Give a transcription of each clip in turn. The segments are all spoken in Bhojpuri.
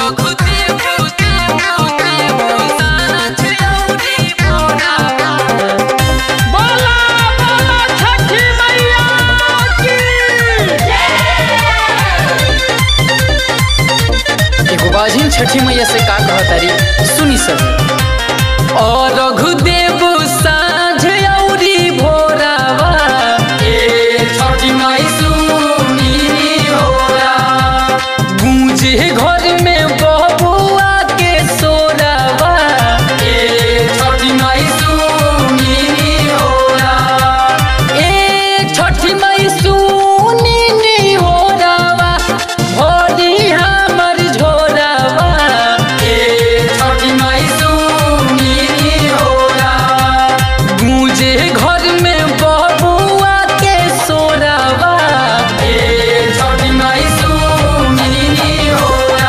बोला बोला छठी मैया की एगो बाजिन छठी मैया से का कहतारी सुनी सब और रघुदेव साँझ औरी भोरावा ए छठी माई सुनी होला गूंजे घर में बबुआ के सोरावा ए छठी माई सुनी होला ए छठी माई सुनी होला भोरी हमर झोरावा ए छठी माई सुनी होला गूंजे घर में बबुआ के सोरावा ए छठी माई सुनी होला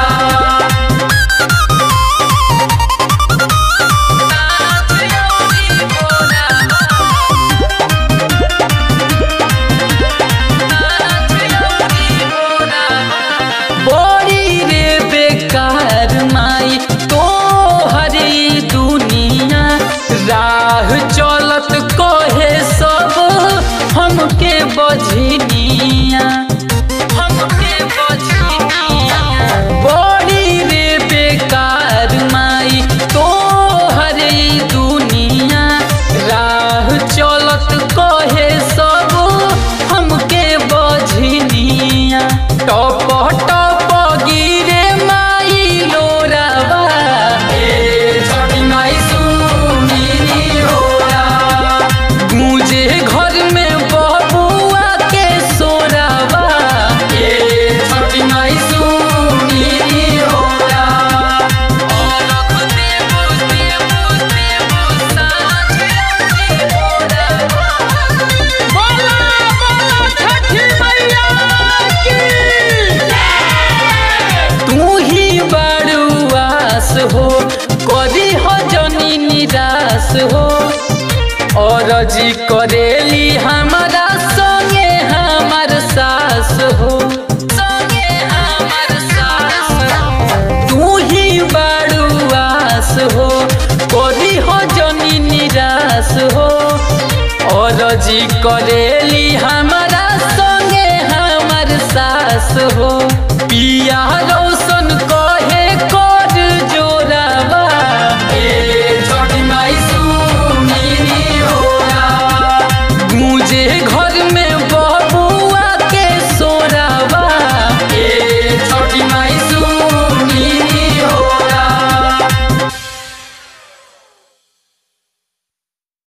बड़ी रे बेकार माई तो हरी दुनिया राह चलत कहे सब हमके बझनिया हमके बझनिया बड़ी रे बेकार माई तो हरी दुनिया राह चलत कहे सब हमके बझनिया टप टप गिरे माई लोरावा ए छठी माई सुनी होला गूंजे घर में बबुआ के सोरावा ए छठी माई सुनी होला और देव देव देव साँझ होला बोला बोला छठी मैया की तू ही बड़ुआस हो करी हो जनी निराश हो और जी करेली हमारा संगे हमार सास हो संगे हमार सास तू ही बड़ुआस हो करी हो जनी निराश हो और जी करेली हम